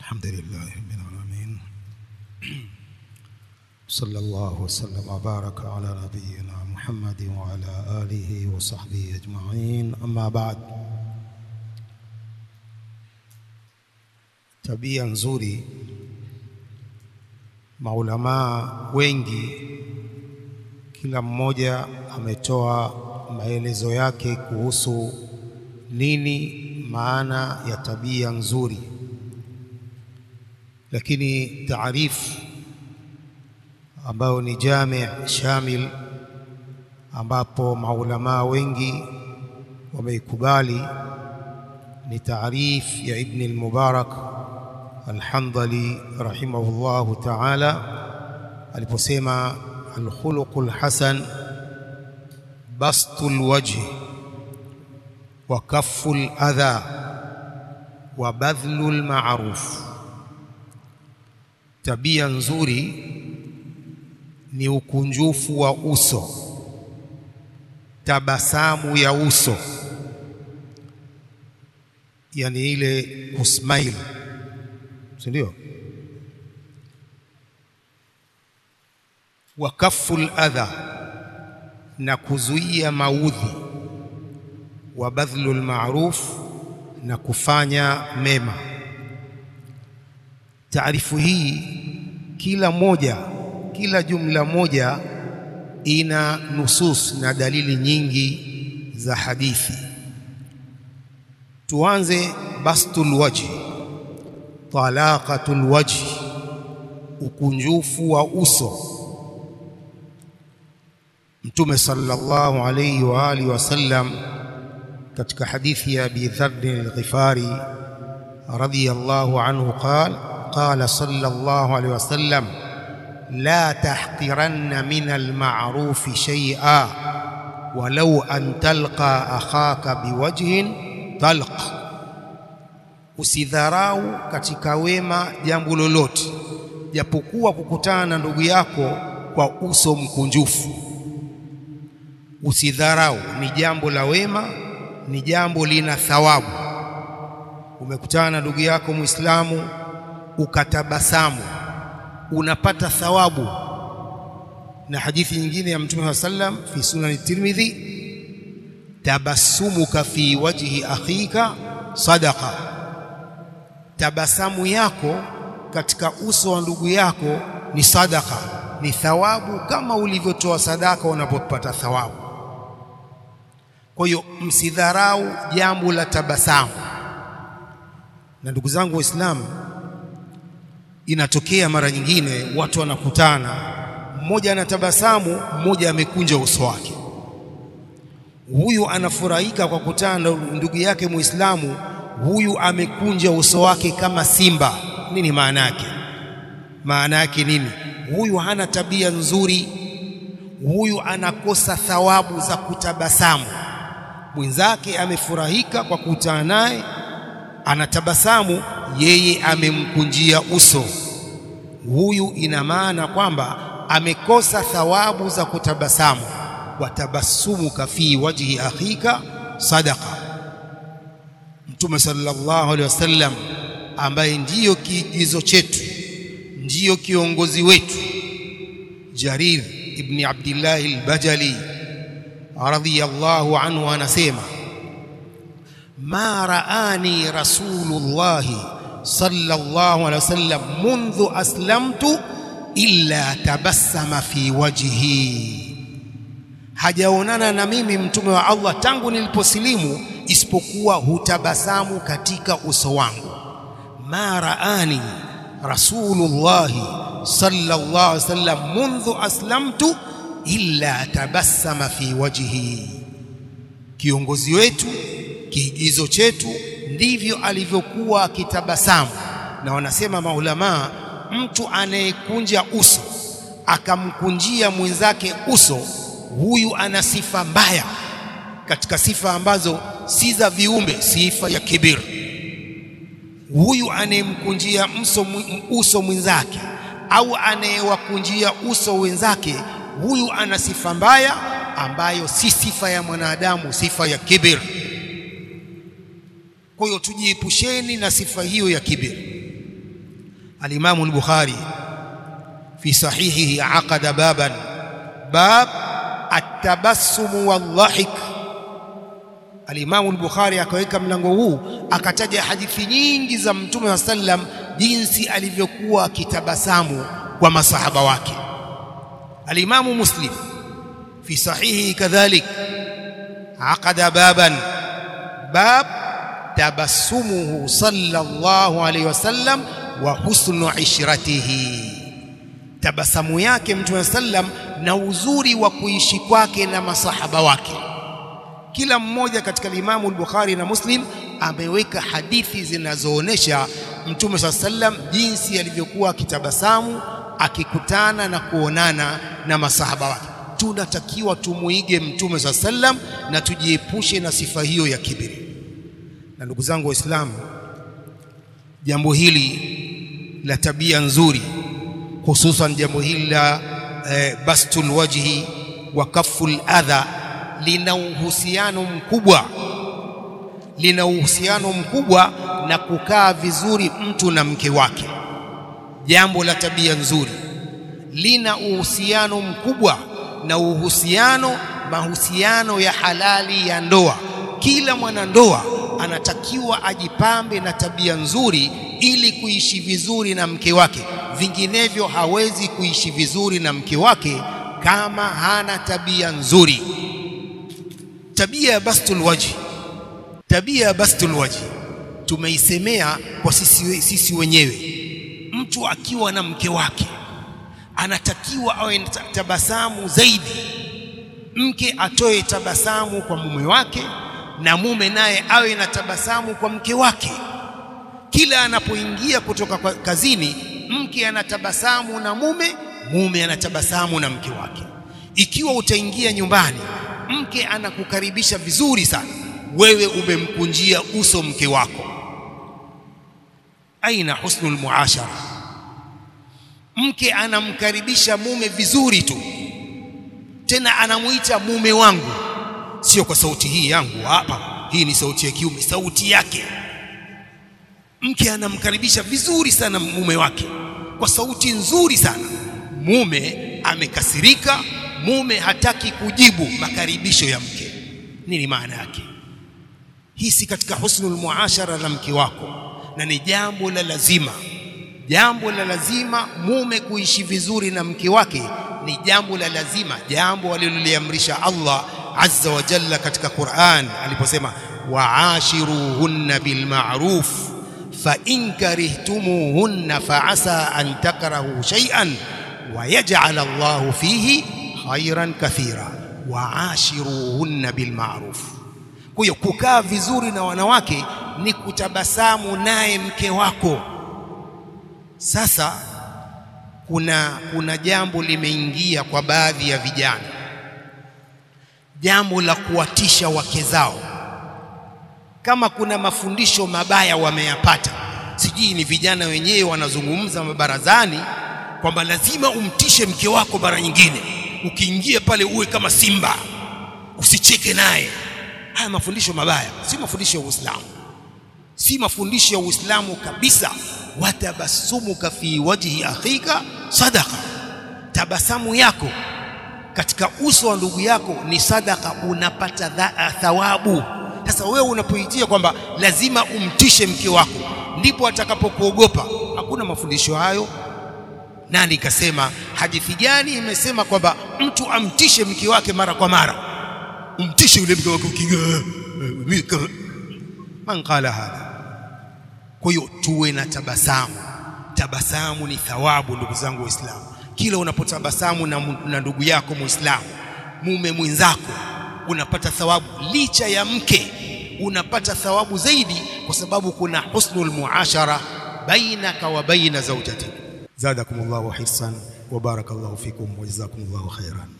الحمد لله رب العالمين صلى الله وسلم وبارك على نبينا محمد وعلى آله وصحبه أجمعين أما بعد tabia nzuri maulamaa wengi kila mmoja ametoa maelezo yake kuhusu nini maana ya tabia nzuri lakini taarifu ambayo ni jami shamil ambapo maulamaa wengi wameikubali ni taarif ya Ibn al-Mubarak al-Handali rahimahullahu ta'ala aliposema al-khuluqul hasan bastul wajhi wa kafful adha wa badhlul ma'ruf tabia nzuri ni ukunjufu wa uso tabasamu ya uso yani ile kusmile si ndio wa kafful adha na kuzuia maudhi wa badhlul ma'ruf na kufanya mema taarifu hii kila moja kila jumla moja ina nusus na dalili nyingi za hadithi tuanze bastul wajhi talaqatul wajhi ukunjufu wa uso mtume sallallahu alayhi wa alihi wasallam katika hadithi ya Abi Dharr al-Ghifari radiyallahu anhu qala qala sallallahu alayhi wasallam la tahqiranna min al-ma'ruf shay'a walau an talqa akhaka biwajhin talq usidharau katika wema jambo lolote japokuwa kukutana na ndugu yako kwa uso mkunjufu usidharau ni jambo la wema ni jambo lina thawabu umekutana na ndugu yako muislamu ukatabasamu unapata thawabu na hadithi nyingine ya mtume wa sallam fi sunan tirmidhi tabassumuka fi wajhi akhika sadaqa tabasamu yako katika uso wa ndugu yako ni sadaka ni thawabu kama ulivyotoa sadaka unapopata thawabu kwa hiyo msidharau jambo la tabasamu na ndugu zangu waislamu inatokea mara nyingine watu wanakutana mmoja anatabasamu mmoja amekunja uso wake huyu anafurahika kwa kutana na ndugu yake muislamu huyu amekunja uso wake kama simba nini maana yake maana yake nini huyu hana tabia nzuri huyu anakosa thawabu za kutabasamu mwenzake amefurahika kwa kukutana naye anatabasamu yeye amemkunjia uso huyu ina maana kwamba amekosa thawabu za kutabasamu watabassumuka fi wajhi akhika sadaqa mtume sallallahu alaihi wasallam ambaye ndiyo kiigizo chetu ndiyo kiongozi wetu Jarir ibn Abdullah al-Bajali radhiyallahu anhu anasema ma raani rasulullah sallallahu alaihi wasallam منذ aslamtu illa tabassama fi wajhi hajaonana na mimi mtume wa Allah tangu niliposilimu isipokuwa hutabasamu katika uso wangu ma raani rasulullah sallallahu alaihi wasallam منذ aslamtu illa tabassama fi wajhi kiongozi wetu kiigizo chetu ndivyo alivyokuwa akitabasamu na wanasema maulamaa mtu anayekunja uso akamkunjia mwenzake uso huyu ana sifa mbaya katika sifa ambazo si za viumbe sifa ya kibir huyu anayemkunjia mso uso mwenzake au anayewakunjia uso wenzake huyu ana sifa mbaya ambayo si sifa ya mwanadamu sifa ya kibir kwa hiyo tujiepusheni na sifa hiyo ya kibir Al-Imam al-Bukhari fi sahihihi aqada baban bab at-tabassum wal-dhahik Al-Imam al-Bukhari akaweka mlango huu akataja hadithi nyingi za Mtume wa sallam jinsi alivyokuwa akitabasamu kwa masahaba wake Al-Imam Muslim fi sahihi kadhalik aqada baban bab tabassumuhu sallallahu alayhi wasallam wa husnu ishratihi tabasamu yake Mtume sallam na uzuri wa kuishi kwake na masahaba wake kila mmoja katika Imamu al-Bukhari na Muslim ameweka hadithi zinazoonesha Mtume swalla sallam jinsi alivyokuwa akitabasamu akikutana na kuonana na masahaba wake. Tunatakiwa tumuige Mtume swalla sallam na tujiepushe na sifa hiyo ya kibiri. Na ndugu zangu Waislamu, jambo hili la tabia nzuri, hususan jambo hili la eh, bastul wajhi wa kaful adha lina uhusiano mkubwa lina uhusiano mkubwa na kukaa vizuri mtu na mke wake. Jambo la tabia nzuri lina uhusiano mkubwa na uhusiano mahusiano ya halali ya ndoa. Kila mwanandoa anatakiwa ajipambe na tabia nzuri ili kuishi vizuri na mke wake, vinginevyo hawezi kuishi vizuri na mke wake kama hana tabia nzuri tabia ya bastul wajhi tabia ya bastul wajhi tumeisemea kwa sisi, sisi wenyewe mtu akiwa na mke wake anatakiwa awe na tabasamu zaidi mke atoe tabasamu kwa mume wake na mume naye awe na tabasamu kwa mke wake kila anapoingia kutoka kwa kazini mke anatabasamu na mume mume anatabasamu na mke wake ikiwa utaingia nyumbani mke anakukaribisha vizuri sana wewe umemkunjia uso mke wako aina husnul muashara mke anamkaribisha mume vizuri tu tena anamuita mume wangu sio kwa sauti hii yangu hapa hii ni sauti ya kiume sauti yake mke anamkaribisha vizuri sana mume wake kwa sauti nzuri sana mume amekasirika mume hataki kujibu makaribisho ya mke nini maana yake hii si katika husnul muashara na mke wako na ni jambo la lazima jambo la lazima mume kuishi vizuri na mke wake ni jambo la lazima jambo aliloliamrisha Allah azza wa jalla katika Qur'an aliposema wa'ashiruhunna bil ma'ruf fa in karihtumuhunna fa asa an takrahu shay'an wa yaj'al Allahu fihi khairan kathira wa'ashiruhunna bil ma'ruf kwa hiyo kukaa vizuri na wanawake ni kutabasamu naye mke wako sasa kuna kuna jambo limeingia kwa baadhi ya vijana jambo la kuwatisha wake zao kama kuna mafundisho mabaya wameyapata sijui ni vijana wenyewe wanazungumza mabarazani kwamba lazima umtishe mke wako mara nyingine ukiingia pale uwe kama simba usicheke naye haya mafundisho mabaya si mafundisho ya Uislamu si mafundisho ya Uislamu kabisa watabasumuka fi wajhi akhika sadaqa tabasamu yako katika uso wa ndugu yako ni sadaka unapata thawabu sasa wewe unapoitia kwamba lazima umtishe mke wako ndipo atakapokuogopa hakuna mafundisho hayo nani kasema hadithi gani imesema kwamba mtu amtishe mke wake mara kwa mara umtishe yule mke wako ukiga man qala hadha kwa hiyo tuwe na tabasamu tabasamu ni thawabu ndugu zangu waislamu kila unapotabasamu na, na ndugu yako muislamu mume mwenzako unapata thawabu licha ya mke unapata thawabu zaidi kwa sababu kuna husnul muashara bainaka wa baina zawjatik zadakumullahu hirsan wa barakallahu fikum wa jazakumullahu khairan